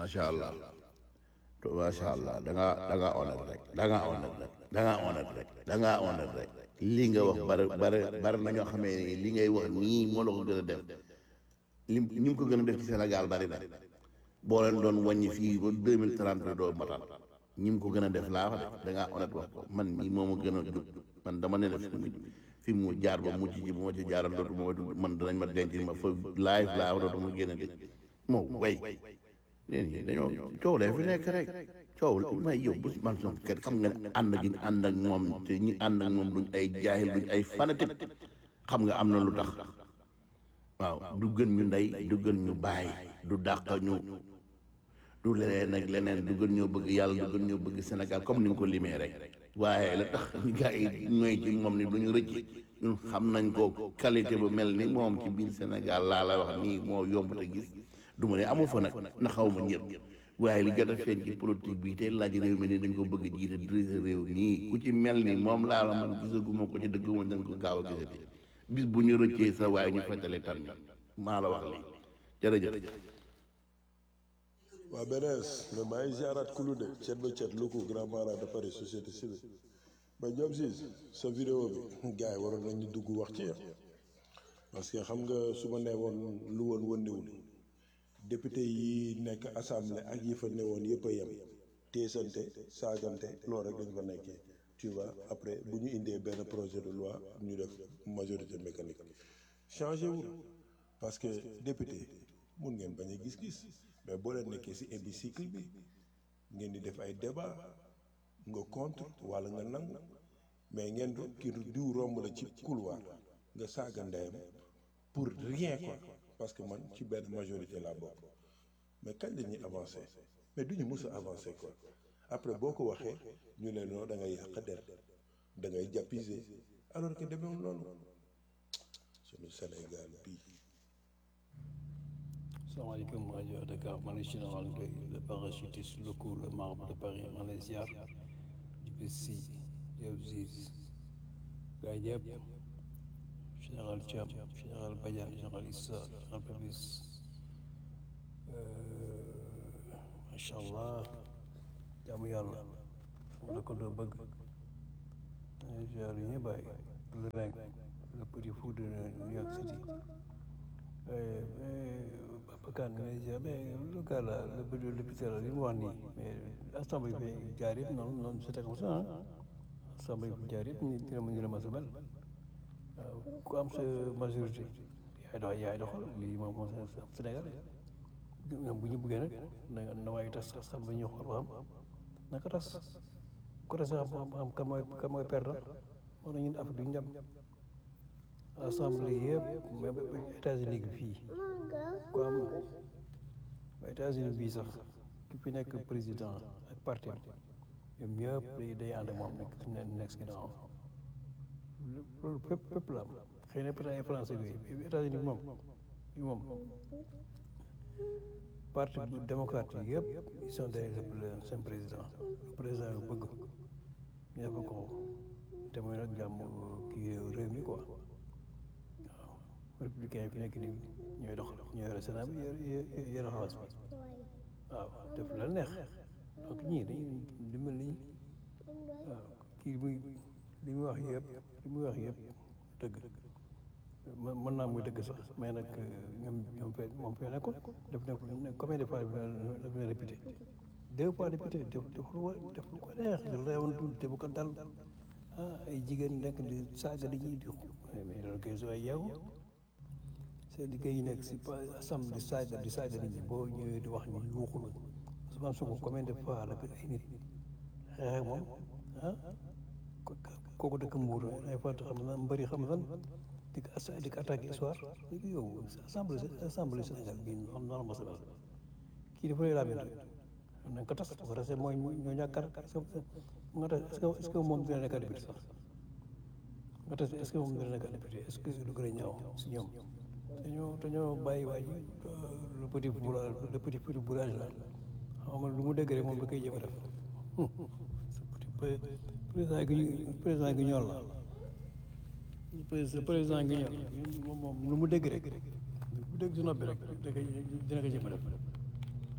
macha allah macha allah da ngaa da ngaa honnête rek da ngaa honnête rek da ngaa honnête rek da ngaa honnête rek lii nga wax bari bari bari na ñoo xamee ni li ngay wax nii moo la ko gën a def lim ñi mu ko gën a def ci Sénégal bari na boo leen doon wàññi fii ba deux mille trente doo matal ñi mu ko gën a def laa wax de da ngaa honnête wax ko man mii moo ma gën a jub man dama ne la fi mu fi mu jaar ba mujj ji bu ma ci jaaral dootu ma man danañ ma denc ma fa live laa dootu ma génn de moo way léen ñi dañoo coow lee fi nekk rek coow may yow bu man son kat xam nga ne ànd gi ñu ànd ak moom te ñi ànd ak moom duñ ay jaahil duñ ay fanatique xam nga am na lu tax waaw du gën ñu ndey du gën ñu baay du dàq ñu du leneen ak leneen du gën ñoo bëgg yàlla du gën ñoo bëgg Sénégal comme ni nga ko limee rek waaye la tax gars yi ñooy ci moom ni duñu rëcc ñun xam nañ ko qualité bu mel ni moom ci biir Sénégal laa la wax nii moo yomb te gis du ma ne amu fa nag na xaw ma ñëpp waaye li jot a feeñ ci politique bi te laaj réew mi ni dañ ko bëgg jiite dirige réew nii ku ci mel ni moom laa la man gisaguma ko ci dëgg ma dañ ko gaaw a gisati bis bu ñu rëccee sa waaye ñu fettale tan maa la wax lii jërëjëf waa benees mais maa ngi ziaraat kulu de cet ba cet lu ko grand mara de Paris société civile mais Diop Ciss sa vidéo bi gars yi waroon nañu dugg wax ci parce que xam nga su ma nee woon lu woon wëndiwul député yi nekk assemblée ak yi fa newoon yëpp a yem teesante saagante loolu rek dañ fa nekkee tu vois après bu ñu indee benn projet de loi ñu def majorité mécanique changé wul parce que député mun ngeen bañ a gis-gis mais boo leen nekkee ci hémicycle bi ngeen di def ay débat nga contre walla nga nangu mais ngeen do ki diw romb la ci couloir nga saaga ndeyam pour rien quoi parce que man ci benn majorité laa bokk mais kañ la ñuy avancer mais du ñu mës a avancer quoi après boo ko waxee ñu ne non da ngay yàq der da ngay jàppiser alors que demeewul noonu sunu Sénégal bii. salaamaaleykum rajo Dakar man la général Ndoye le parachutiste locaux le marbre de Paris man la ziar di bés si yow Ziz gaa yëpp général Thiam général Badiane général Issa général Papis macha allah jaamu yàlla sama dëkkandoo bëgg ziar yi ñëpp bàyyi le reng le petit fou de New York City Bakan mais le gars là le le l'hôpital li mu wax nii mais assemblée bi jaar yëpp noonu noonu c'était comme ça ah assemblée bi jaar yëpp ñu dina ma ñu la ma sabal waaw ku am sa majorité yaay dox yaay doxal lii moom moom Sénégal ñoom bu ñu bëggee nag na na waaye tas assemblée ñu xool ba xam naka tas ku tas xam xam kan mooy kan mooy perdant moo na ñun Afrique duñu dem assemblée yëpp même États-Unis gi fii ku am États-Unis bii sax ki fi nekk président ak parti ñoom ñëpp day day ànd moom nekk ne nekk si ginnaaw loolu fépp fépp la am xëy na peut-être ay français bi États-Unis moom bi moom parti démocrate yi yëpp ils sont derrière seen président président yu bëgg ñu def ko te mooy nag jàmm kii réew mi quoi républicain yi fi nekk nii ñooy dox ñooy yore Sénat bi yore xawas bi waaw def la neex donc ñii dañuy dimbal ni waaw kii muy li muy wax yëpp li muy wax yëpp dëgg mën naa muy dëgg sax mais nag ñoom ñoom fee moom fee nekkoon def na combien de fois daf na répété deux fois répété def def lu def lu ko neex di reewoon tuuti te bu ko dal ah ay jigéen nekk di saaga di ñuy di mais loolu kay soo yeewu seen liggéey yi nekk si assemblée di saaga di saaga nit ñi boo ñëwee di wax ñu yuuxul Ousmane Sonko combien de fois la ay nit xeex ak moom ah kooku dëkk Mbour ay fois xam na mbëri xam lan di ko di ko attaqué histoire yow assemblée assemblée Sénégal bii noonu noonu ma sabal kii dafa lay laabee nañ ko tas bu ko tasee mooy ñoo ñàkkar nga tas est-ce que est-ce que moom dina nekk député sax nga tas est-ce que moom dina nekk député est-ce que du gën a ñaaw si ñoom dañoo dañoo bàyyi waa ji le petit bourrage le petit petit bourrage la xam nga lu mu dégg rek moom da koy jëm a def président gi président gi ñool la président gi ñool moom moom lu mu dégg rek lu mu dégg si noppi rek da koy dina ko jëm a def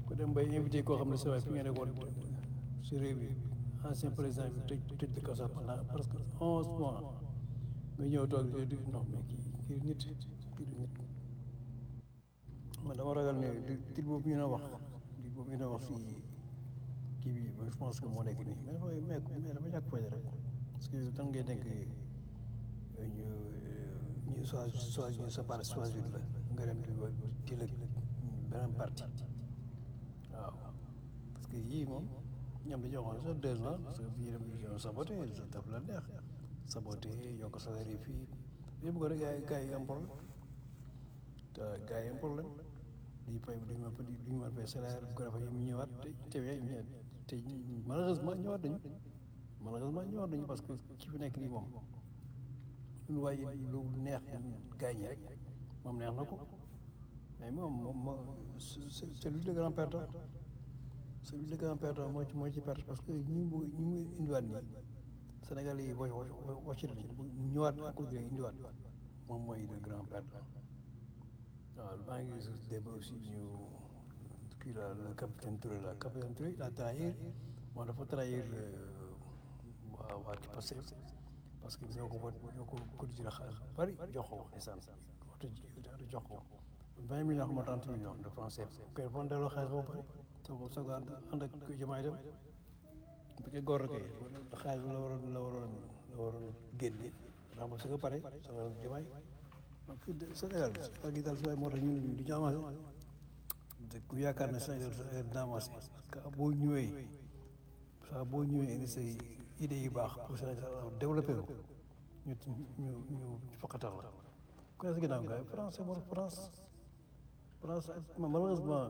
ku dem bay invité koo xam ne sa waay fi nga nekkoon si réew mi ancien président bi tëj tëj de kaso pendant presque onze mois nga ñëw toog di non mais kii kii nit kii du nit man dama ragal ne di tit boobu ñu na wax di boobu ñu na wax si kii bi je pense que moo nekk nii mais dafay mais mais dama ñàkk fayda rek parce que tan ngay denk ñu ñu soit soit ñu séparé choisir la nga dem di di la beneen parti waaw parce que yii moom ñoom dañoo waxoon sax deux ans parce que bii dem ñu saboté sa daf la neex saboté yokk salaire yi fii yëpp ko rek gars yi gars yi am problème te gars yi am problème di fay duñu ma duñu ma fay salaire bu ko defee ñu ñëwaat te te te malheureusement ñëwaat nañu malheureusement ñëwaat nañu parce que ki fi nekk nii moom lu waaye lu neex gars ñi rek moom neex na ko mais moom moom c'est lui le grand perdant c'est lui le grand perdant moo ci moo ci perte parce que ñi mu ñi mu indiwaat nii Sénégal yi booy wàcc nañu ñëwaat encore di indiwaat moom mooy le grand perdant waaw maa ngi gis démb aussi ñu kii la le capitaine Touré la capitaine Touré il a trahir moom dafa trahir waa waa ci passé parce que ñoo ko ñoo ko cotisé la xaalis bari jox ko essence waxtu jox ko vingt millions xam nga trente millions de francs CFA kay fon delloo xaalis boobu pare soo ko soog a ànd ak jamaay dem bu fekkee góor kay xaalis la waroon la waroon la waroon génne ndax ba su ko pare soog a jamaay Sénégal ak yi daal su moo tax ñu ñu du ñu avancé ku yaakaar ne Sénégal dina avancé parce que boo ñëwee saa boo ñëwee indi say idées yu baax pour Sénégal développé ko ñu ñu ñu fakkatal la ku ne si ginnaaw gars yi France c'est bon France France malheureusement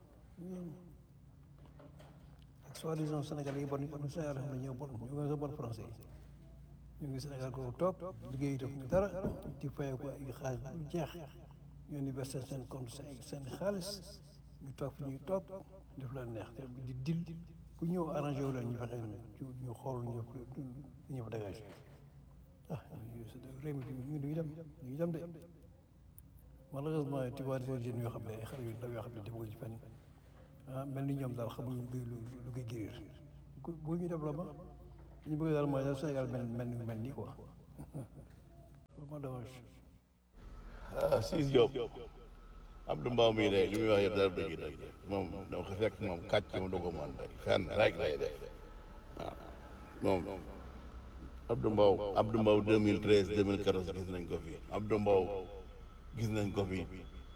ak soi-disant Sénégal yi bon yi bon Sénégal xam ne ñoo bon ñu ngi sa bon français yi ñu ngi Sénégal ko toog liggéey def dara di fay ko ay xaalis bu jeex ñu université seen compte seen seen xaalis ñu toog fi ñuy toog def la neex di dil ku ñëw arrangé wu leen ñu fexe ñu xool ñu ñu fa dégagé ah réew mi ñu ngi dem ñu ngi dem de malheureusement tu vois des jeunes yoo xam ne ay xale yu ndaw yoo xam ne defaguñ ci fenn ah mel ni ñoom daal xamuñu lu lu koy guérir bu ñu développement ñu bëgg daal mooy daal Sénégal mel mel ni mel nii quoi vraiment dommage. ah Ciss Diop Abdou Mbow mii de li muy wax yëpp dara dëgg dëgg moom dama ko fekk moom kàcc mu dugg moom rek fenn rek lay def waaw moom Abdou Mbow Abdou Mbow 2013 2014 gis nañ ko fi Abdou Mbow gis nañ ko fi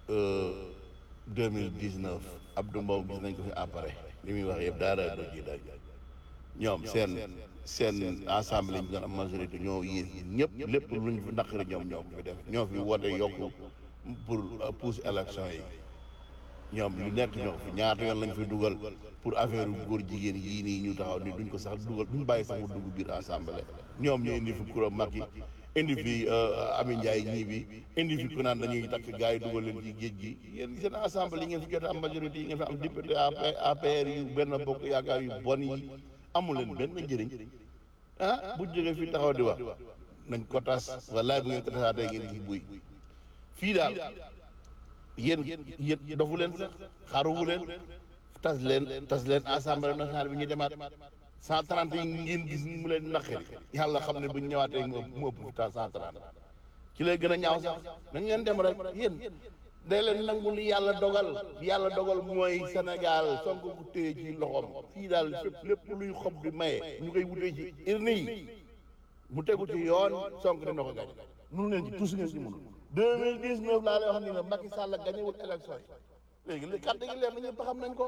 2019 Abdou Mbow gis nañ ko fi après li muy wax yëpp dara dëgg dëgg ñoom seen seen assemblée ñu doon am majorité ñoo yéen ñëpp lépp lu ñu fi naqari ñoom ñoo ko fi def ñoo fi woote yokku pour pousser élection yi ñoom lu nekk ñoo ko fi ñaata yoon lañ fi dugal pour affaire góor jigéen yii nii ñu taxaw ni duñ ko sax dugal duñ bàyyi sax mu dugg biir assemblée ñoom ñu indi fi kuréel mag yi indi fi Ami Ndiaye ñii bi indi fi ku naan dañuy takk gars yi dugal leen ci géej gi yéen seen assemblée yi ngeen fi jot am majorité yi ngeen fi am député APR yu benn bokk yaakaar yu bon yi amul leen benn njëriñ ah bu jógee fii taxaw di wax nañ ko tas wallaay bu ngeen ko tasaatee ngeen gis buy fii daal yéen yéen dofu leen sax xaruwu leen tas leen tas leen assemblée nationale bi ñu demaat cent trente yi ngeen gis mu leen naqari yàlla xam ne bu ñu ñëwaatee mu ëpp fi tas cent trente ci lay gën a ñaaw sax nañ leen dem rek yéen day leen nangu li yàlla dogal yàlla dogal mooy Sénégal Sonko ko téye ci loxoom fii daal fépp lépp luy xob di maye ñu koy wutee ci urne yi mu tegu ci yoon Sonko dina ko gañ mënu leen ci tous ngeen ci mënul deux mille dix neuf laa lay wax ni ne Macky Sall gañewul élection yi léegi li carte gi leer na ñëpp xam nañ ko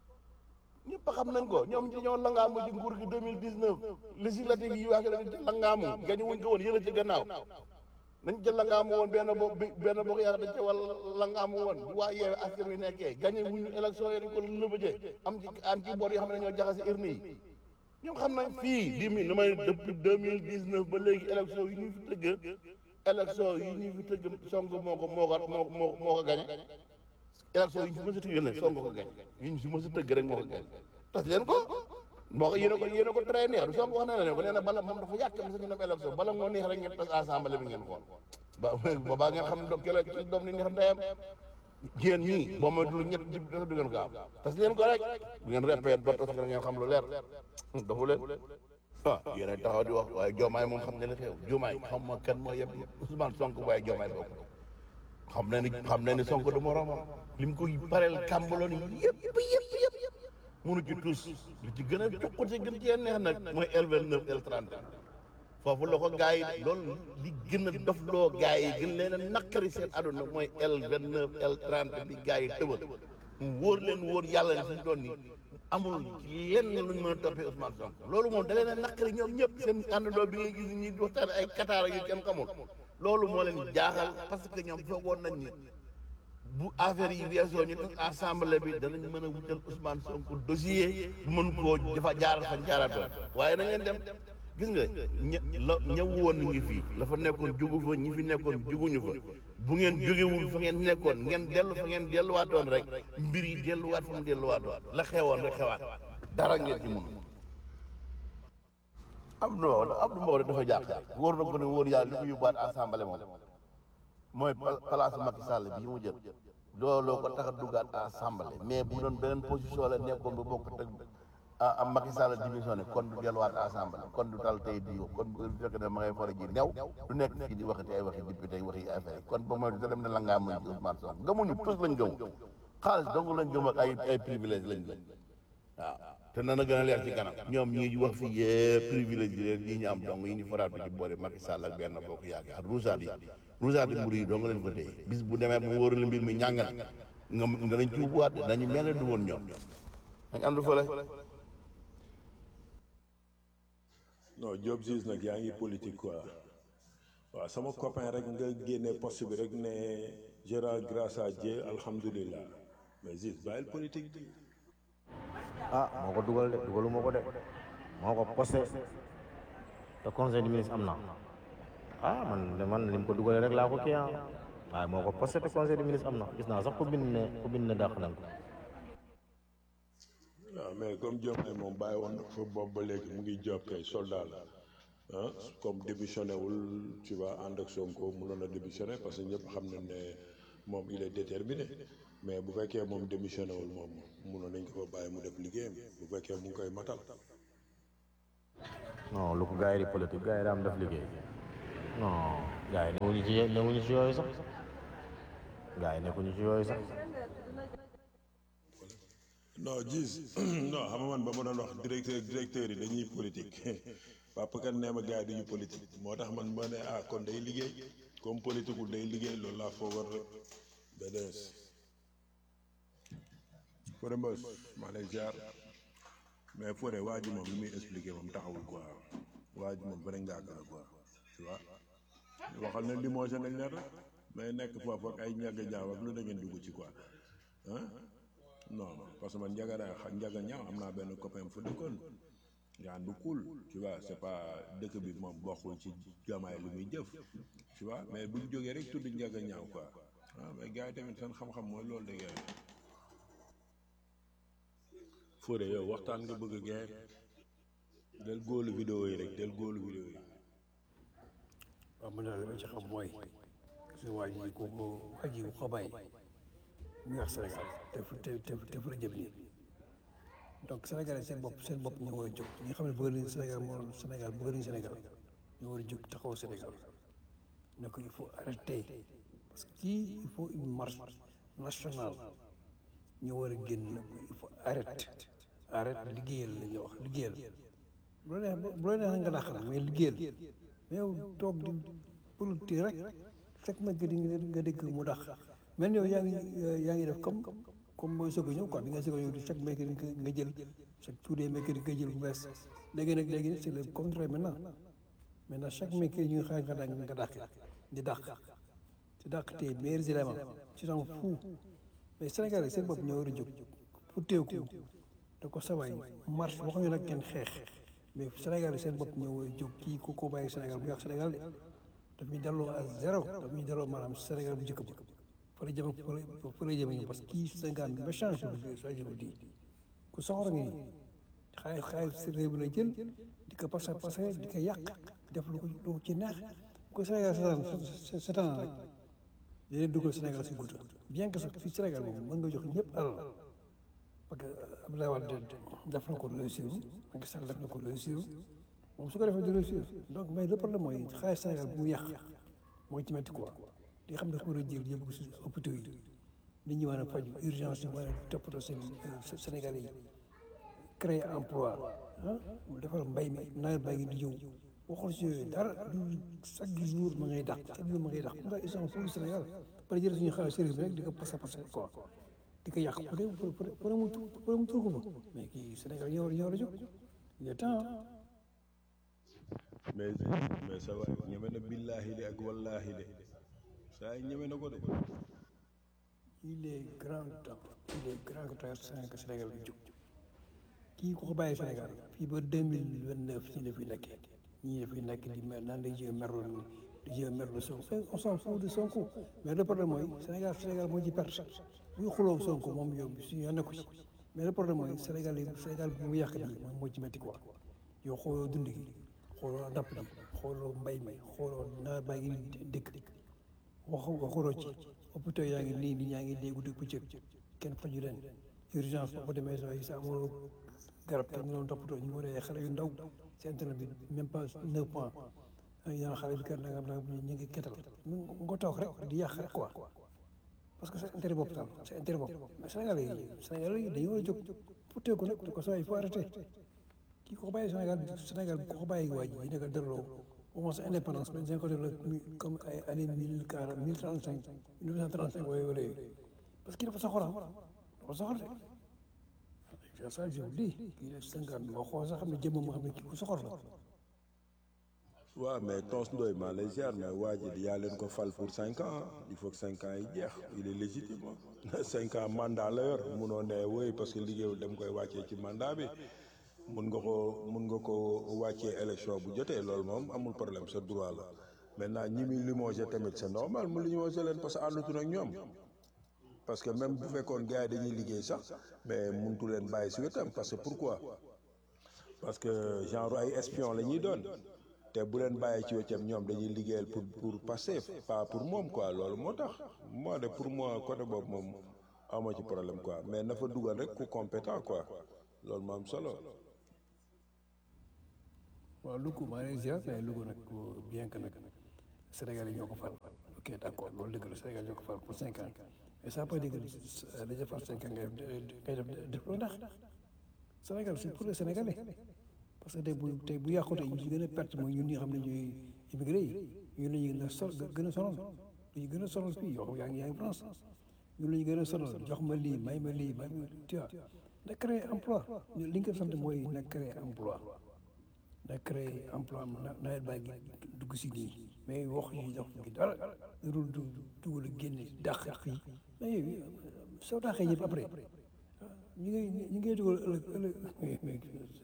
ñëpp xam nañ ko ñoom ci ñoo langaamu ci nguur gi deux mille dix neuf législative yi wax dañu ci langaamu gañewuñ ko woon yële ci gannaaw dañ ca langaamu woon benn bo benn bokk yaakaar dañ ca wala langaamu woon bu waa yeewe askan wi nekkee gañe wuñu élection yi dañ ko lëbëjee am ci am ci boor yoo xam ne ñoo jaxase urne yi ñoom xam nañ fii dix mille damay depuis deux mille dix neuf ba léegi élection yi ñu fi tëgg élection yi ñu fi tëgg Sonko moo ko moo ko moo moo moo ko gañe élection yi ñu fi mës a tëgg ne Sonko ko gañe yi ñu fi mës a tëgg rek moo ko gañe tas leen ko moo ko yéen a ko yéen a ko très neex du Sonko wax na ne ko nee na bala moom dafa yàq sa ñu dem élection bala moo neex rek ngeen tas assemblée bi ngeen xool ba boobaa ngeen xam ne doom kele doom ni neex ndeyam yéen ñii boo moytuwul ñett di dafa du ngeen ko am tas leen ko rek bu ngeen répété ba tas ko ngeen xam lu leer dafa leen ah yéen a taxaw di wax waaye Diomaye moom xam ne li xew Diomaye xam ma kan moo yeb Ousmane Sonko waaye Diomaye bokk xam na ni xam na ni Sonko du moromam li mu koy pareel kàmbaloon yëpp yëpp yëpp yëpp mënu ci tous li ci gën a jokkute gën cee neex nag mooy L29 L30 foofu la ko gars yi loolu li gën a dofloo gars yi gën leen a naqari seen aduna mooy L29 L30 bi gars yi tëbal mu wóor leen wóor yàlla ne suñu doon nii amul lenn luñ mën a toppee Ousmane Sonko loolu moom da leen a naqari ñoom ñëpp seen àndandoo bi ngay gis ñi waxtaan ay Qatar yu kenn xamul loolu moo leen jaaxal parce que ñoom foogoon nañ ni bu affaire yi weesoo ñu def assemblée bi danañ mën a wutal Ousmane Sonko dossier mën koo dafa jaaral fa jaaratoon waaye na ngeen dem gis nga ña la ñëw woon ngi fii la fa nekkoon jugu fa ñi fi nekkoon juguñu fa bu ngeen jógewul fa ngeen nekkoon ngeen dellu fa ngeen delluwaatoon rek mbir yi delluwaat fa mu delluwaatoon la xewoon rek xewaat dara ngeen ci mun Abdou Mbow Abdou Mbow dafa jàpp wóor na ko ne wóor yàlla li ko yóbbuwaat assemblée moom mooy place Macky Sall bii mu jël looloo ko tax a duggaat assemblée mais bu doon beneen position la nekkoon ba bokk teg ah Macky Sall démissionné kon du delluwaat assemblée kon du tal tey di kon bu fekkee ne ma ngay fore ji new du nekk fii di waxati ay waxi député ay waxi affaire kon ba mooy da dem ne la ngaa mën ci Ousmane Sonko gëmuñu tous lañ gëm xaalis dong lañ gëm ak ay ay privilège lañ gëm waaw te nana gën a leer ci kanam ñoom ñi wax fi yëpp privilège yi leen yi ñu am dong yi ñu faraatu ci boole Macky Sall ak benn bokk yaakaar rousaat yi rousaat yi mbir yi dong leen ko téye bis bu demee mu wóorale mbir mi ñàngal nga nga dañ ci ubbiwaat dañu mel ne du woon ñoom dañ am du fële non Diop Ziz nag yaa ngi politique quoi waaw sama copain rek nga génne poste bi rek ne Gérard grâce à Dieu alhamdulilah mais Ziz bàyyil politique bi ah moo ko dugal de dugalu moo ko de moo ko posté te conseil des ministres am na ah man de man lim ko dugalee rek laa ko kii ah waaye moo ko posté te conseil des ministres am na gis naa sax ku bind ne ku bind ne dàq nañ ko waaw mais comme Diomaye moom bàyyi woon na fa boobu ba léegi mu ngi job kay soldat la ah comme démissionné wul tu vois ànd ak Sonko mënoon a démissionné parce que ñëpp xam nañ ne moom il est déterminé mais bu fekkee moom démissionné wul moom mënoon nañ ko fa bàyyi mu def liggéeyam bu fekkee mu ngi koy matal. non lu ko gars yi di politique gars yi daam def liggéey non gars yi newuñu ci newuñu ci yooyu sax gars yi nekkuñu ci yooyu sax non gis non xam nga man ba ma doon wax directeur directeur yi dañuy politique papa kan nee ma gars yi dañuy politique moo tax man ma ne ah kon day liggéey comme politique wul day liggéey loolu laa foogoon rek BDS. Fodé Mbos maa lay jaar mais Fodé waa ji moom li muy expliqué moom taxawul quoi waa ji moom bëri ngaa la quoi tu vois waxal ne limogé nañ leen rek mais nekk foofu ak ay ñàgg ñaaw ak lu da ngeen dugg ci quoi ah. non non parce que man njaga daa xa njaga ñaaw am naa benn copain fu dëkkoon yaa du cool tu vois c'est pas dëkk bi moom bokkul ci jamaay lu muy jëf tu vois mais buñ jógee rek tudd njaga ñaaw quoi ah mais gars yi tamit seen xam-xam mooy loolu de gars yi Fodé yow waxtaan nga bëgg gars del góolu vidéo yi rek del góolu vidéo yi waaw man daal li ma ci xam mooy gis waa ji ku ko waa ji ku ko bàyyi mu ngi wax Sénégal te fu te te te fu la jëm nii donc Sénégalais seen bopp seen bopp ñu war a jóg ñi nga xam ne bëgg nañu Sénégal moo Sénégal bëgg nañu Sénégal ñu war a jóg taxaw Sénégal ne ko il faut arrêter parce que kii il faut une marche nationale ñu war a génn ne ko il faut arrêter arrêter liggéeyal la ñuy wax liggéeyal bu la neex bu la neex nga dàq mais liggéeyal mais yow toog di politique rek fekk ma di nga dégg mu dàq mais yow yaa ngi yaa ngi def comme comme mooy soog a ñëw quoi bi nga soog a ñëw di chaque mercredi nga jël chaque tous les mercredi nga jël bu bees léegi nag léegi c'est le contraire maintenant maintenant chaque mercredi ñu ngi xaar nga dàq nga dàq di dàq di dàq tey meilleurs éléments ci t'en fous mais Sénégal yi seen bopp ñoo war a jóg fu teeku da ko sawaay marche waxuñu nag kenn xeex mais Sénégal yi seen bopp ñoo war a jóg kii ku ko bàyyi Sénégal bu ñu wax Sénégal de daf ñuy delloo à zéro daf ñuy delloo maanaam Sénégal bu njëkk ba fa la jëm fa la jëm parce que kii Sénégal bi méchant je je vous dis ku soxor ngi xaalis xaalis si réew mi la jël di ko passé passé di ko yàq def lu ko lu ko ci neex ko Sénégal seetaan seetaan rek di leen dugal Sénégal si guuta bien que sax fii Sénégal moom mën nga jox ñëpp alal parce que Abdoulaye Wade def na ko réussir Macky Sall def na ko réussir moom su ko defee di réussir donc mais le problème mooy xaalis Sénégal bu mu yàq mooy ci métti quoi di xam ne ko war a jël yóbbu ko si hôpitaux yi nit ñi war a faju urgence yi war a toppatoo seen Sénégal yi créer emploi ah mu defar mbay mi nawet baa ngi di ñëw waxul si yooyu dara du chaque jour ma ngay dàq chaque jour ma ngay dàq comme ça ils sont fous Sénégal pare jël suñu xaalis sérieux bi rek di ko passé passé quoi di ko yàq pour pour pour mu pour mu tur ko fa mais kii Sénégal ñoo war ñoo war a jóg il est temps mais mais sa waay ñeme na billaahi de ak wallaahi de saa yi ñeme na ko de il est grand temps il est grand temps Sénégal Sénégal bi jóg kii ku ko bàyyi Sénégal fii ba deux mille vingt neuf ci la fi nekkee ñii dafay nekk di mer naan day jéem merlu di jéem merlu Sonko on s'en fout de Sonko mais le problème mooy Sénégal Sénégal moo ci perte buy xuloo Sonko moom yow suñu yoon nekku ci mais le problème mooy Sénégal yi Sénégal bi mu yàq bi moom moo ci métti quoi yow xooloo dund gi xooloo napp gi xooloo mbay mi xooloo nawet baa ngi dëkk wax waxuloo ci hôpitaux yaa ngi nii nit ñaa ngi dee guddi bëccëg kenn faju leen urgence boo demee sa sa amuloo garab kenn ñu doon toppatoo ñu waree xale yu ndaw si internet bi même pas neuf points yaa xale bi kër nangam nangam ñu ngi kettal nga toog rek di yàq rek quoi parce que c'est intérêt bopp daal c'est intérêt bopp mais Sénégal yi Sénégal yi dañu war a jóg pour ko nag ko saa il faut arrêter kii ko bàyyi Sénégal Sénégal ko bàyyi waa ji yi nekk dërloo au moins indépendance mais dañ ko def la comme ay année mille quarante mille trente cinq mille neuf cent trente cinq wala wala parce que dafa soxora dafa soxor de ça je vous dis kii def cinquante boo xool sax xam ne jëmm moo xam ne kii ku soxor la waaw mais Tons Ndoye maa lay ziar mais waa ji yaa leen ko fal pour cinq ans il faut que cinq ans yi jeex il est légitime cinq ans mandat la yor munoo ne woy parce que liggéeyul dem koy wàccee ci mandat bi mun nga ko mun nga ko wàccee élection bu jotee loolu moom amul problème sa droit la maintenant ñi muy limogé tamit c'est normal mu limogé leen parce que àndutu ak ñoom parce que même bu fekkoon gars yi dañuy liggéey sax mais muntu leen bàyyi si wetam parce que pourquoi parce que genre ay espion la ñuy doon te bu leen bàyyi ci wetam ñoom dañuy liggéeyal pour pour passer pas pour moom quoi loolu moo tax moi de pour moi côté boobu moom amoo ci problème quoi mais na fa dugal rek ku compétent quoi loolu moo am solo. waaw Louga maa ngi lay ziar mais Louga nag bien que nag Sénégal yi ñoo ko fal ok d' accord loolu dëgg la Sénégal ñoo ko fal pour cinq ans mais ça peut dire que dañuy fal cinq ans ngay ngay def def lu ndax Sénégal c'est pour les Sénégalais parce que tey bu tey bu yàqu tey ñu ci gën a perte mooy ñun ñi nga xam ne ñooy immigré yi ñun la ñu gën a sol gën a sonal ñu gën a sonal fii yow yaa ngi yaa ngi France ñun la ñu gën a sonal jox ma lii may ma lii may ma tu vois na créer emploi li nga sant mooy na créer emploi na créer emploi na nawet baa ngi dugg si nii mais wax yi dox gi dara dul du dugal a génne dàq fii mais soo dàqee ñëpp après ñu ngi ñu ngi dugal ëllëg ëllëg mais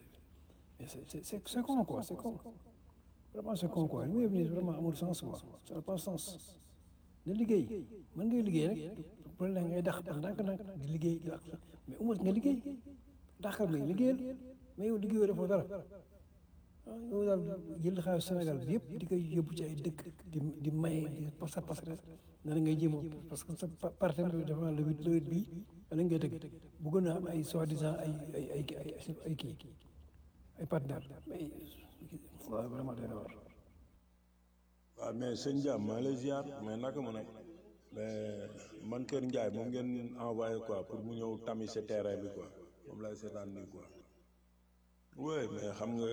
c'est c'est c'est con quoi c'est con vraiment c'est con quoi li muy def vraiment amul sens quoi ça n'a pas sens na liggéey mën ngay liggéey rek bu la ngay dàq dàq ndànk-ndànk di liggéey di mais au moins nga liggéey dàqal nga liggéeyal mais yow liggéeyoo defoo dara ah yow daal jël xaalis Sénégal bi yëpp di koy yóbbu ci ay dëkk di di maye di parce que parce que na ngay jéem parce que sa partenaire bi dafa le huit le huit bii la ngay dëgg bëgg na am ay soi-disant ay ay ay ay ay kii ay partenaire mais waaw vraiment day war waaw mais sëñ Diam maa lay ziar mais naka mu nag mais man Kër Ndiaye moom ngeen envoyé quoi pour mu ñëw tami sa terrain bi quoi moom lay seetaan nii quoi. oui mais xam nga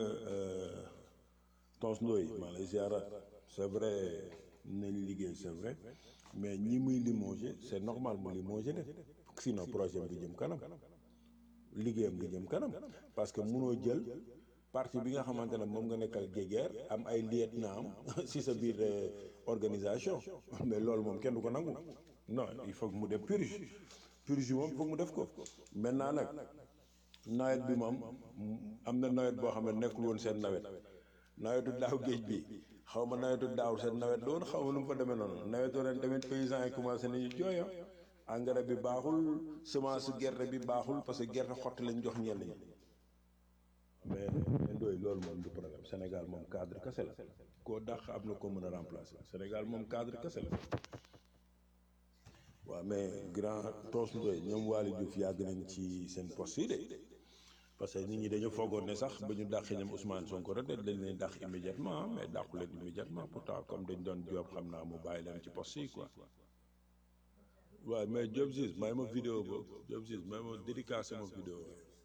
Tons Ndoye maa lay ziaraat c'est vrai nañ liggéey c'est vrai mais ñi muy limogé c'est normal mu limogé de sinon projet bi jëm kanam liggéeyam bi jëm kanam parce que munoo jël parti bi nga xamante ne moom nga nekkal géguerre am ay lieutenant am si sa biir organisation mais loolu moom kenn du ko nangu non il faut que mu def purge purge moom il faut que mu def ko maintenant nag nawet bi moom am na nawet boo xam ne nekkul woon seen nawet nawetu daaw géej bi xaw ma nawetu daaw seen nawet la woon xaw ma nu mu fa demee noonu nawetu ren tamit paysans yi commencé nañu jooyo engrais bi baaxul semence gerte bi baaxul parce que gerte xotti lañ jox ñenn ñi mais ndooy loolu moom du problème Sénégal moom cadre kese la koo dàq am na ko mën a remplacer Sénégal moom cadre kese la waaw mais grand Tos Ndoye ñoom Waly Diouf yàgg nañ ci seen poste yi de parce que nit ñi dañu foogoon ne sax ba ñu dàqee ñoom Ousmane Sonko rek dañ leen dàq immédiatement mais dàqu leen immédiatement pourtant comme dañ doon Diop xam naa mu bàyyi leen ci poste yi quoi waaw mais Diop Ziz may ma vidéo boobu Diop Ziz may ma dédicacé ma vidéo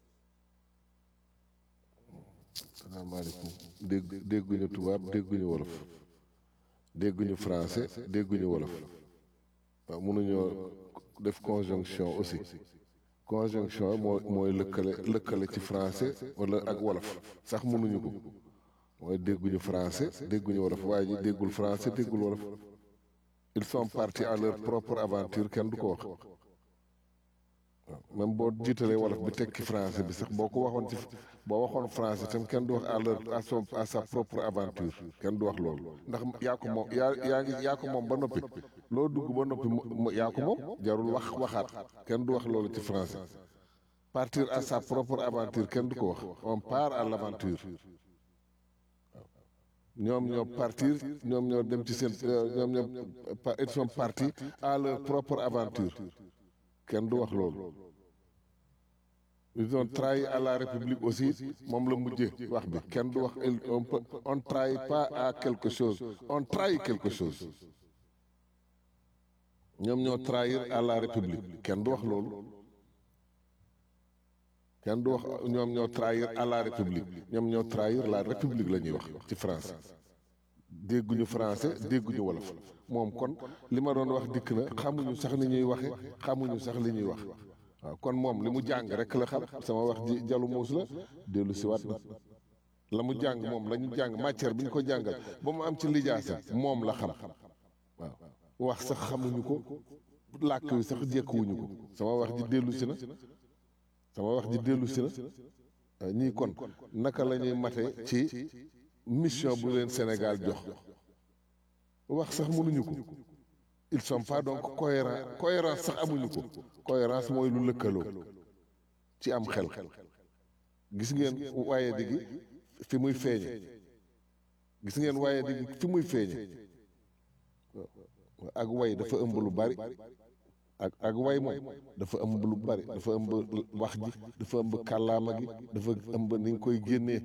salaamaaleykum dégg dégguñu tubaab dégguñu wolof dégguñu français dégguñu wolof waaw mënuñoo def conjonction aussi conjonction moo mooy lëkkale lëkkale ci français wala ak wolof sax mënuñu ko mooy dégguñu français dégguñu wolof waaye ji déggul français déggul wolof ils sont partis à leur propre aventure kenn du ko wax waaw même boo jiitalee wolof bi tekki français bi sax boo ko waxoon ci boo waxoon français tam kenn du wax à leur à son à sa propre aventure kenn du wax loolu ndax yaa ko moom yaa yaa ngi yaa ko moom ba noppi loo dugg ba noppi mu yaa ko moom jarul wax waxaat kenn du wax loolu ci français partir à sa propre aventure kenn du ko wax on part à l'aventure ñoom ñoo partir ñoom ñoo dem ci seen ñoom ñoo ils sont partis à leur propre aventure kenn du wax loolu ils ont trahi à la république aussi moom la mujjee wax bi kenn du wax on peut on trahit pas à quelque chose on trahit quelque chose ñoom ñoo trahir à la république kenn du wax loolu kenn du wax ñoom ñoo trahir à la république ñoom ñoo trahir la république la ñuy wax ci France dégguñu français dégguñu wolof moom kon li ma doon wax dikk na xamuñu sax ni ñuy waxe xamuñu sax li ñuy wax waaw kon moom li mu jàng rek la xam sama wax ji jalu muus la dellu siwaat na la mu jàng moom la ñu jàng matière bi ñu ko jàngal ba mu am ci lijaasa moom la xam waaw wax sax xamuñu ko làkk wi sax jekkuwuñu ko sama wax ji dellu si na sama wax ji dellu si na ñii kon naka la ñuy mate ci mission bu leen Sénégal jox wax sax mënuñu ko ils sont pas donc cohérents cohérence sax amuñu ko cohérence mooy lu lëkkaloo ci am xel gis ngeen waaye digi fi muy feeñe gis ngeen waaye digi fi muy feeñe ak way dafa ëmb lu bari ak ak way moom dafa ëmb lu bari dafa ëmb wax ji dafa ëmb kàllaama gi dafa ëmb ni nga koy génnee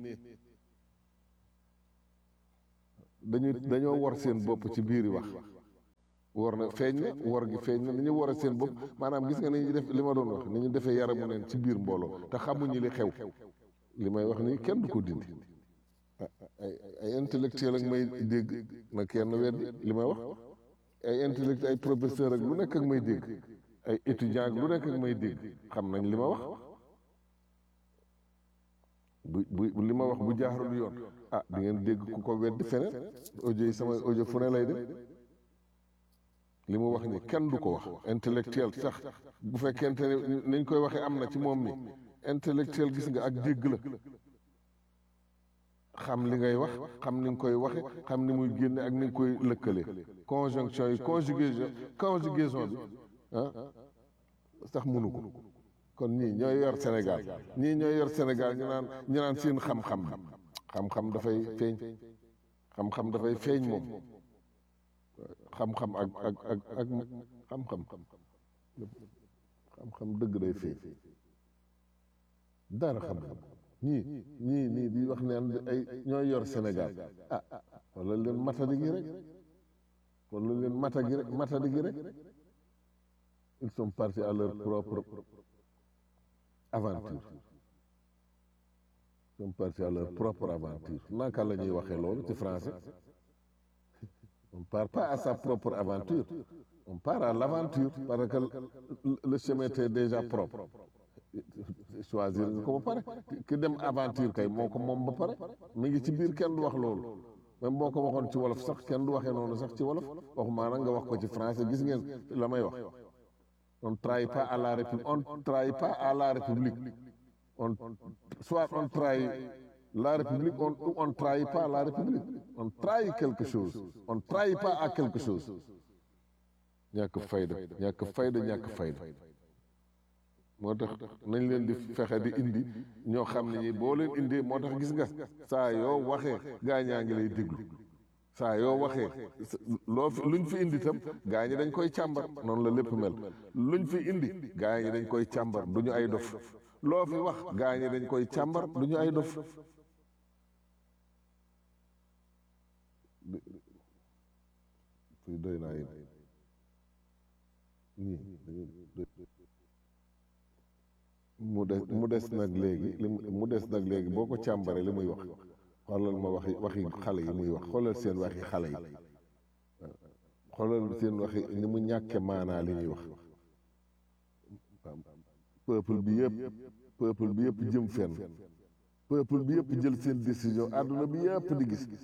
dañu dañoo war seen bopp ci biiri wax war na feeñ na war gi feeñ na ni ñu war a seen bopp maanaam gis nga ni ñu def li ma doon wax ni ñu defee yaramu neen ci biir mbooloo te xamuñu li xew li may wax nii kenn du ko dindi ay ay intellectuel ak may dégg na kenn weddi li may wax ay intellectuel ay professeur ak lu nekk ak may dégg ay étudiant ak lu nekk ak may dégg xam nañ li ma wax bu bu li ma wax bu jaarul yoon ah di ngeen dégg ku ko weddi feneen audio yi sama audio fu ne lay dem li mu wax ni kenn du ko wax intellectuel sax bu fekkente ne niñ koy waxee am na ci moom mi intellectuel gis nga ak dégg la xam li ngay wax xam ni nga koy waxe xam ni muy génne ak ni nga koy lëkkalee conjonction yi conjugaison conjugaison bi ah sax mënu ko kon ñii ñooy yor Sénégal ñii ñooy yor Sénégal ñu naan ñu naan seen xam-xam bi xam-xam dafay feeñ xam-xam dafay feeñ moom xam-xam ak ak ak ak xam-xam xam-xam dëgg day feeñ dara xam-xam ñii ñii nii di wax neen ay ñooy yor Sénégal ah wala leen matadi gi rek wala leen mata gi rek matadi gi rek ils sont partis à leur propre aventure ils sont partis à leur propre aventure naka la ñuy waxee loolu ci français on ne part pas à sa propre aventure on part à l'aventure parce que le chemin était déjà propre choisir nga ko ba pare ki dem aventure kay moo ko moom ba pare mi ngi ci biir kenn du wax loolu même boo ko waxoon ci wolof sax kenn du waxee noonu sax ci wolof waxumaa nag nga wax ko ci français gis ngeen la may wax on trahit pas à la république on trahit pas à la république on soit on trahit la république on on trahit pas la république on trahit quelque chose on trahit pas à quelque chose ñàkk fayda ñàkk fayda ñàkk fayda moo tax nañ leen di fexe di indi ñoo xam ne ñi boo leen indee moo tax gis nga saa yoo waxee gaa ñaa ngi lay déglu saa yoo waxee loo fi luñ fi indi itam gaa ñi dañ koy càmbar noonu la lépp mel luñ fi indi gaa ñi dañ koy càmbar du ñu ay dof loo fi wax gaa ñi dañ koy càmbar du ñu ay dof fii doy naa yéen ñii mu des mu des nag léegi li mu des nag léegi boo ko càmbaree li muy wax xoolal ma waxi waxi xale yi muy wax xoolal seen waxi xale yi xoolal seen waxi ni mu ñàkke maanaa li ñuy wax peuple bi yëpp peuple bi yëpp jëm fenn peuple bi yëpp jël seen décision àdduna bi yëpp di gis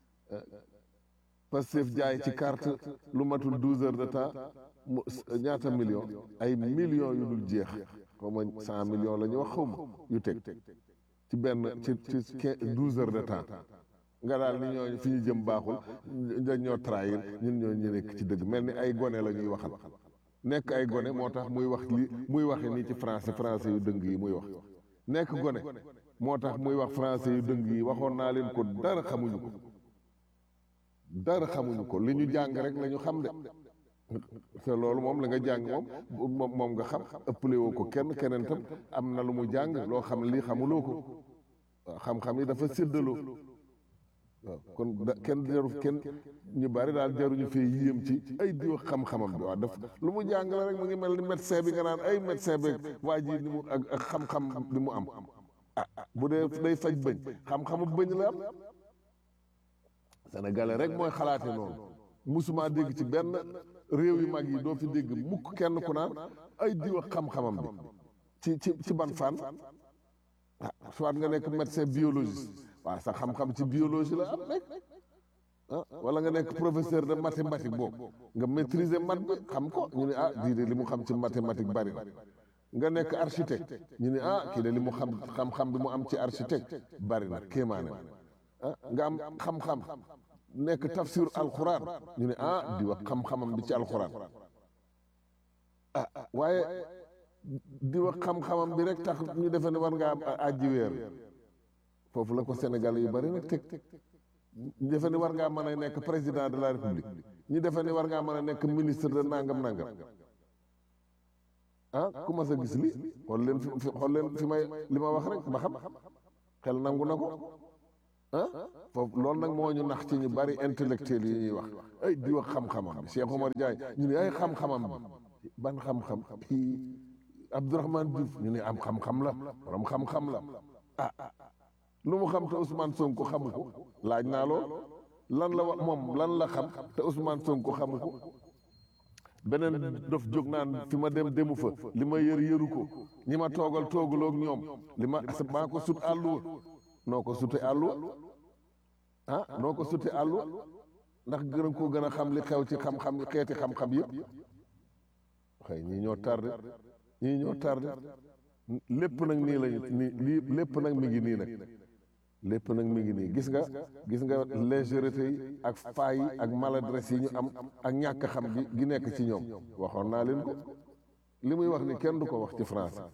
Pastef jaay ci carte lu matul douze heures de temps mu ñaata million ay millions yu dul jeex xaw ma cent millions la ñu wax xaw ma yu teg ci benn ci ci douze heures de temps nga daal ni ñooñu fi ñu jëm baaxul dañ ñoo trahir ñun ñoo ñu nekk ci dëgg mel ni ay gone la ñuy waxal nekk ay gone moo tax muy wax li muy waxe nii ci français français yu dëng yi muy wax nekk gone moo tax muy wax français yu dëng yi waxoon naa leen ko dara xamuñu ko dara xamuñu ko li ñu jàng rek la ñu xam de te loolu moom la nga jàng moom moom nga xam ëppale woo ko kenn keneen tam am na lu mu jàng loo xam lii xamuloo ko waaw xam-xam yi dafa séddaloo waaw kon da kenn jaru kenn ñu bari daal jaruñu fee yéem ci ay diw xam-xamam bi waaw daf lu mu jàng la rek mu ngi mel ni médecin bi nga naan ay médecin bi waa ji ni mu ak ak xam-xam bi mu am ah bu dee day faj bëñ xam-xamu bëñ la am sénégalais rek mooy xalaate noonu musuma dégg ci benn réew yu mag yi doo fi dégg mukk kenn ku naan ay diw ak xam-xamam bi ci ci ci ban fan ah soit nga nekk médecin biologiste waaw sa xam-xam ci biologie la am rek ah wala nga nekk professeur de mathématique boobu nga maîtriser mat bi xam ko ñu ne ah dii de li mu xam ci mathématique bari na nga nekk architecte ñu ne ah kii de li mu xam xam-xam bi mu am ci architecte bari na kéemaane ah nga am xam-xam nekk tafsir alxuraan ñu ne ah di wax xam-xamam bi ci alxuraan ah waaye di wax xam-xamam bi rek tax ñu defe ne war ngaa àjji weer foofu la ko Sénégal yu bari nag teg ñu defe ne war ngaa mën a nekk président de la république ñu defe ne war ngaa mën a nekk ministre de nangam nangam ah ku ma sa gis li xool leen fi xool leen fi may li ma wax rek ba xam xel nangu na ko ah foofu loolu nag moo ñu nax ci ñu bari intellectuel yi ñuy wax ay di wax xam-xamam bi Cheikh Omar Diagne ñu ne ay xam-xamam bi ban xam-xam kii Abdourahmane Diouf ñu ne am xam-xam la borom xam-xam la ah lu mu xam te Ousmane Sonko xamu ko laaj naa lool lan la wax moom lan la xam te Ousmane Sonko xamu ko beneen dof jóg naan fi ma dem demu fa li ma yër yëru ko ñi ma toogal toogaloo ak ñoom li ma maa ko sut àlluwa noo ko sute àlluwa ah noo ko sute àlluwa ndax gën a koo gën a xam li xew ci xam-xam xeeti xam-xam yëpp xëy ñii ñoo tardé ñii ñoo tardé lépp nag nii lañu nii lii lépp nag mi ngi nii nag lépp nag mi ngi nii gis nga gis nga légèreté yi ak faay yi ak maladresse yi ñu am ak ñàkk xam gi gi nekk ci ñoom waxoon naa leen ko li muy wax ni kenn du ko wax ci français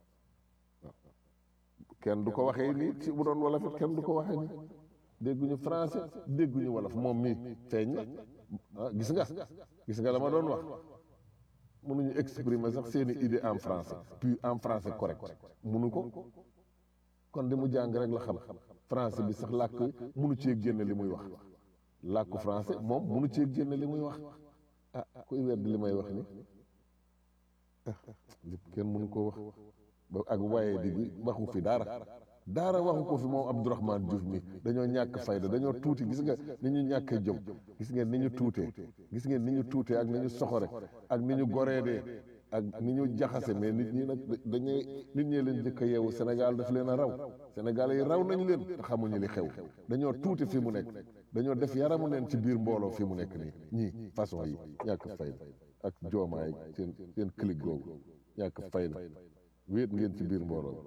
kenn du ko waxee nii ci bu doon wolof it kenn du ko waxee nii dégguñu français dégguñu wolof moom mii feeñ na ah gis nga gis nga la ma doon wax mënuñu exprimer sax seeni idée en français puis en français correct mënu ko kon di mu jàng rek la xam français bi sax làkk mënu cee génne li muy wax làkku français moom mënu cee génne li muy wax ah kuy wedd li may wax ni ah lépp kenn mënu koo wax ba ak waaye di bi waxu fi dara daara waxu ko fi moom Abdourahmane Diouf mi dañoo ñàkk fayda dañoo tuuti gis nga ni ñu ñàkkee jom gis ngeen ni ñu tuutee gis ngeen ni ñu tuutee ak ni ñu soxore ak ni ñu goreedee ak ni ñu jaxase mais nit ñi nag dañuy nit ñee leen njëkk a yeewu Sénégal daf leen a raw Sénégal yi raw nañ leen te xamuñu li xew dañoo tuuti fi mu nekk dañoo def yaramu neen ci biir mbooloo fi mu nekk nii ñii façon yi ñàkk fayda ak joomaay seen seen clique googu ñàkk fayda wéet ngeen ci biir mbooloo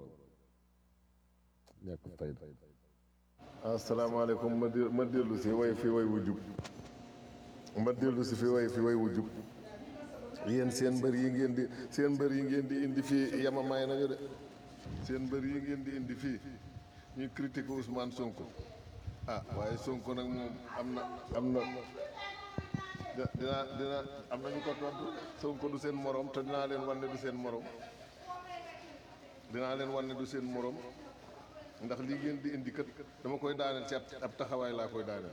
ñàkk fayda asalaamaaleykum ma di ma dellu si way fi way wu jub ma dellu si fi way fi way wu jub yéen seen mbër yi ngeen di seen mbër yi ngeen di indi fii yamamaay nañu de seen mbër yi ngeen di indi fii ñuy critiquer Ousmane Sonko ah waaye Sonko nag moom am na am na di- dinaa dina am na ñu ko tontu Sonko du seen morom te dinaa leen wan ne du seen morom dinaa leen wan ne du seen morom ndax lii ngeen di indi kat dama koy daaneel ci ab ab taxawaay laa koy daaneel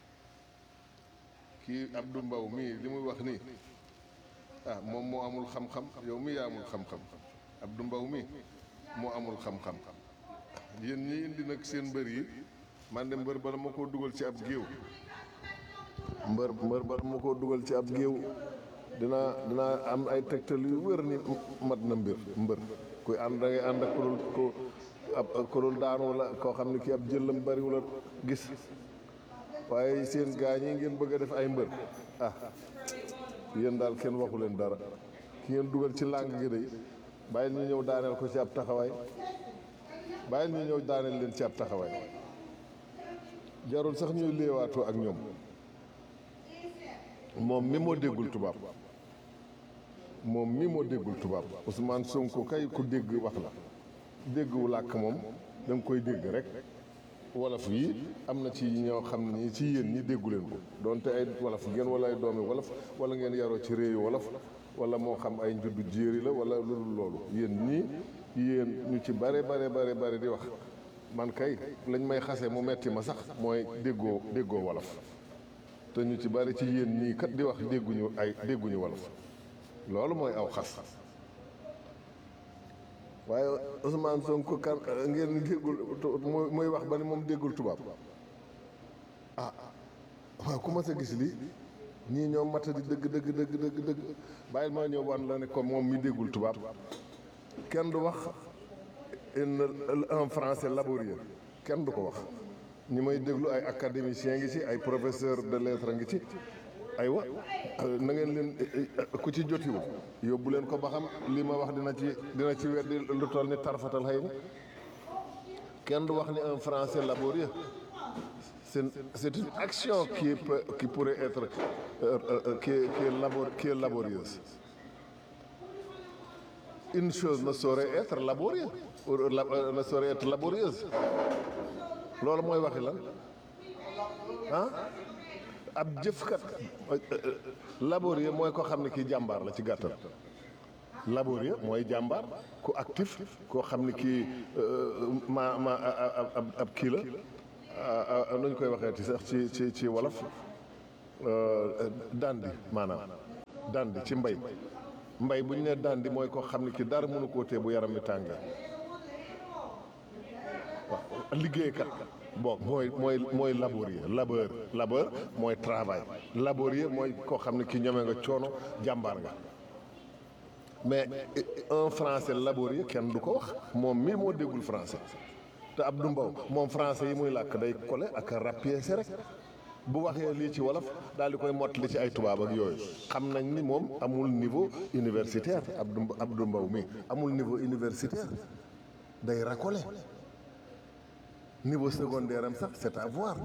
kii Abdou Mbow mii li muy wax nii ah moom moo amul xam-xam yow mii yaa amul xam-xam Abdou Mbow mii moo amul xam-xam yéen ñi indi nag seen mbër yi man de mbër bala ma koo dugal ci ab géew mbër mbër bala ma koo dugal ci ab géew dinaa dinaa am ay tegtal yu wér ni mat na mbir mbër kuy ànd da ngay ànd ak kurul ko ab kurul daanu wala koo xam ne kii ab jëllam bariwul a gis waaye seen gaa ñi ngeen bëgg a def ay mbër ah yéen daal kenn waxu leen dara ki ngeen dugal ci làng gi day bàyyi ñu ñëw daaneel ko ci ab taxawaay bàyyi ñu ñëw daaneel leen ci ab taxawaay jarul sax ñuy léewaatoo ak ñoom moom mi moo déggul tubaab moom mi moo déggul tubaab Ousmane Sonko kay ku dégg wax la déggu làkk moom da nga koy dégg rek wolof yi am na ci ñoo xam ne ñi ci yéen ñi déggu leen ko donte ay wolof ngeen wala ay doomi wolof wala ngeen yaroo ci réewi wolof wala moo xam ay njuddu jéeri la wala lu dul loolu yéen ñii yéen ñu ci bare bare bare bare di wax man kay lañ may xase mu metti ma sax mooy déggoo déggoo wolof te ñu ci bari ci yéen ñii kat di wax dégguñu ay dégguñu wolof loolu mooy aw xas waaye Ousmane Sonko kan ngeen déggul muy muy wax ba ni moom déggul tubaab ah waaw ku ma sa gis lii ñii ñoo mata di dëgg dëgg dëgg dëgg dëgg bàyyil maa ñëw wan la ne comme moom mi déggul tubaab kenn du wax un français laborieux kenn du ko wax ñi may déglu ay académicien ngi ci ay professeur de lettres ngi ci aywa na ngeen leen ku ci jotiwul yóbbu leen ko ba xam li ma wax dina ci dina ci weddi lu toll ni tarfatal xëy na kenn du wax ni un français laborieux c'est c'est une action qui peut qui pourrait être euh, euh, qui est qui est labor qui est laborieuse une chose ne saurait être laborieuse ou la- ne saurait être laborieuse loolu mooy waxi lan ah ab jëfkat laborieux mooy ko xam ne kii jàmbaar la ci gàttal laborieux mooy jàmbaar ku actif koo xam ne kii ma ma ab ab kii la nu ñu koy waxee ci sax ci ci ci wolof dandi maanaam dandi ci mbay mbay bu ñu nee dandi mooy koo xam ne kii dara mënu koo tee bu yaram mi tàngee waaw liggéeykat bon mooy mooy mooy laborieux labeur labeur mooy travail laborieux mooy koo xam ne ki ñeme nga coono jàmbaar nga mais un français laborieux kenn du ko wax moom mii moo déggul français te Abdou Mbow moom français yi muy làkk day kole ak rapiécé rek bu waxee lii ci wolof daal di koy mottali ci ay tubaab ak yooyu xam nañ ni moom amul niveau universitaire Abdou Abdou Mbow mii amul niveau universitaire day racolé niveau secondaire am sax c'est à voir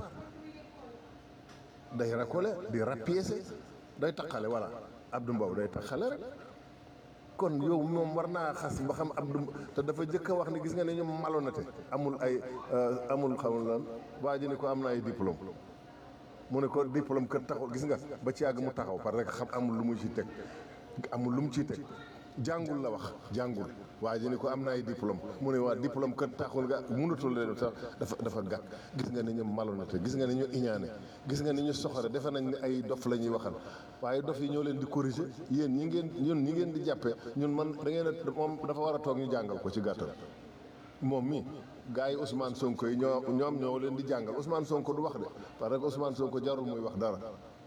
day racolé di rapiécé day taqale voilà Abdou Mbow day taqale rek kon yow moom war naa xas ba xam Abdou te dafa jëkk a wax ni gis nga ne ñoom malhonnête amul ay amul xamul lan waa ji ni ko am na ay diplôme mu ne ko diplôme kër taxul gis nga ba ci yàgg mu taxaw parce que xam amul lu mu ci teg amul lu mu ciy teg jàngul la wax jàngul waa ji ni ko am na ay diplôme mu ne waa diplôme kër taxul nga mënatul leen sax dafa dafa gàtt gis nga ni ñu malhonnête gis nga ni ñu iñaane gis nga ni ñu soxore defe nañ ni ay dof la ñuy waxal waaye dof yi ñoo leen di corriger yéen ñi ngeen ñun ñi ngeen di jàppee ñun man da ngeen a moom dafa war a toog ñu jàngal ko ci gàttal moom mi gars yi Ousmane Sonko yi ñoo ñoom ñoo leen di jàngal Ousmane Sonko du wax de parce que Ousmane Sonko jarul muy wax dara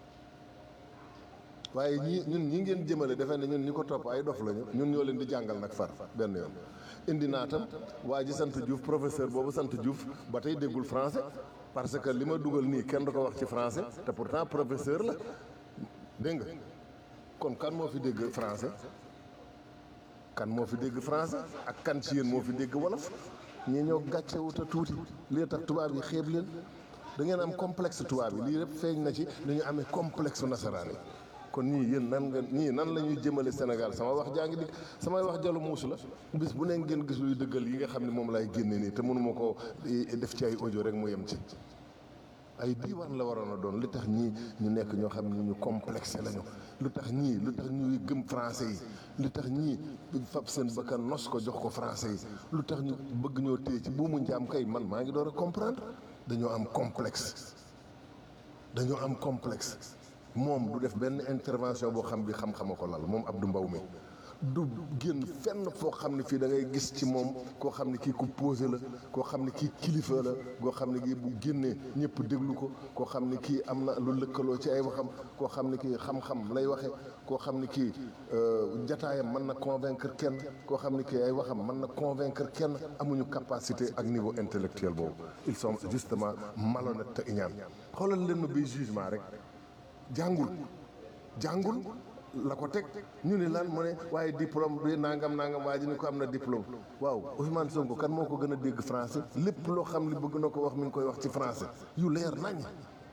waaye ñii ñun ñi ngeen jëmale defe ne ñun ñi ko topp ay dof lañu ñun ñoo leen di jàngal nag far benn yoon indi naa tam waa ji sant Diouf professeur boobu sant Diouf ba tey déggul français parce que li ma dugal nii kenn du ko wax ci français te pourtant professeur la dégg nga kon kan moo fi dégg français kan moo fi dégg français ak kan ci yéen moo fi dégg wolof ñi ñoo gàcce wuta tuuti lii tax tubaab yi xeeb leen da ngeen am complexe tubaab yi lii lépp feeñ na ci dañu amee complexe nasaraan yi kon ñii yéen nan nga ñii nan la ñuy jëmale Sénégal sama wax jaa ngi di samay wax jalu muusu la bis bu ne ngeen gis luy dëggal yi nga xam ne moom lay génne nii te mënuma ko def ci ay audio rek mu yem ci ay diiwaan la waroon a doon li tax ñii ñu nekk ñoo xam ne ñu complexé lañu lu tax ñii lu tax ñuy gëm français yi lu tax ñii fab seen bakkan nos ko jox ko français yi lu tax ñu bëgg ñoo téye ci buumu njaam kay man maa ngi door a comprendre dañoo am complexe dañoo am complexe moom du def benn intervention boo xam bi xam-xama ko lal moom Abdou Mbow mi du génn fenn foo xam ne fii da ngay gis ci moom koo xam ne kii ku posé la koo xam ne kii kilifa la koo xam ne kii bu génnee ñëpp déglu ko koo xam ne kii am na lu lëkkaloo ci ay waxam koo xam ne kii xam-xam lay waxe koo xam ne kii jataayam mën na convaincre kenn koo xam ne kii ay waxam mën na convaincre kenn amuñu capacité ak niveau intellectuel boobu ils sont justement malhonnêtes te iñaan xoolal leen ma bi jugement rek jàngul jàngul la ko teg ñu ne lan mu ne waaye diplôme bi nangam nangam waa ji ni ko am na diplôme waaw Ousmane Sonko kan moo ko gën a dégg français lépp loo xam ne bëgg na ko wax mi ngi koy wax ci français yu leer nañ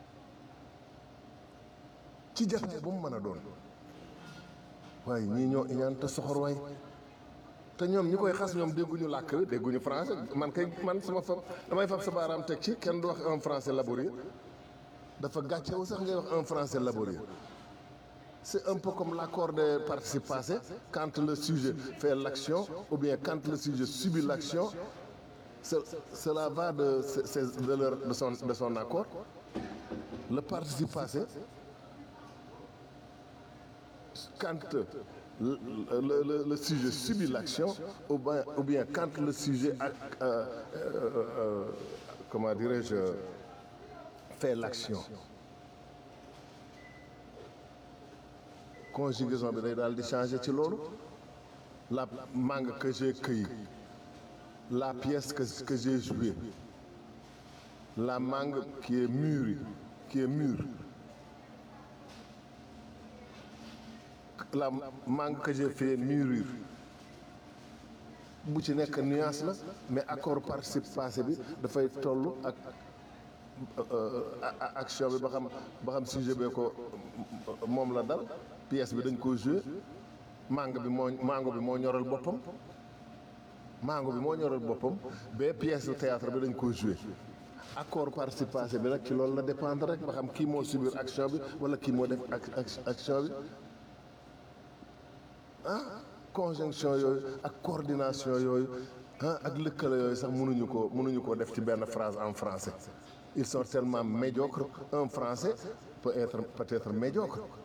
ci jataay bu mu mën a doon waaye ñii ñoo iñaan te soxor waay te ñoom ñi koy xas ñoom dégguñu làkk wi dégguñu français man kay man sama fab damay fab sa baaraam teg ci kenn du wax un français laborieux dafa gàccewu sax ngay wax un français laborieux c'est un peu comme l'accord de participe passé quand le sujet fait l'action ou bien quand le sujet subit l'action ce- cela va de, ce- ce- de, leur- de son, de son accord le participe passé quand le, le- le- le sujet subit l'action ou bien, ou bien quand le sujet a- euh, euh, euh, comment dirais-je fait l'action conjugaison bi day daal di changer ci loolu la mangue que j'ai cueillie la pièce que, que j'ai jouée la mangue qui est mûre qui est mûre la mangue que j'ai fait mûrir bu ci nekk nuance la mais accord participe passé bi dafay toll ak a- a- action bi ba xam ba xam sujet bee ko moom la dal pièce bi dañ ko joué mango bi moo mango bi moo ñoral boppam mango bi moo ñoral boppam ba pièce de théâtre bi dañ ko joué accord participe passé bi nag ci loolu la dépendre rek ba xam kii moo subir action bi wala kii moo def ac- ac- action bi ah conjonction yooyu ak coordination yooyu ah ak lëkkale yooyu sax mënuñu ko mënuñu ko def ci benn phrase en français ils sont tellement médiocres un français peut être peut être médiocre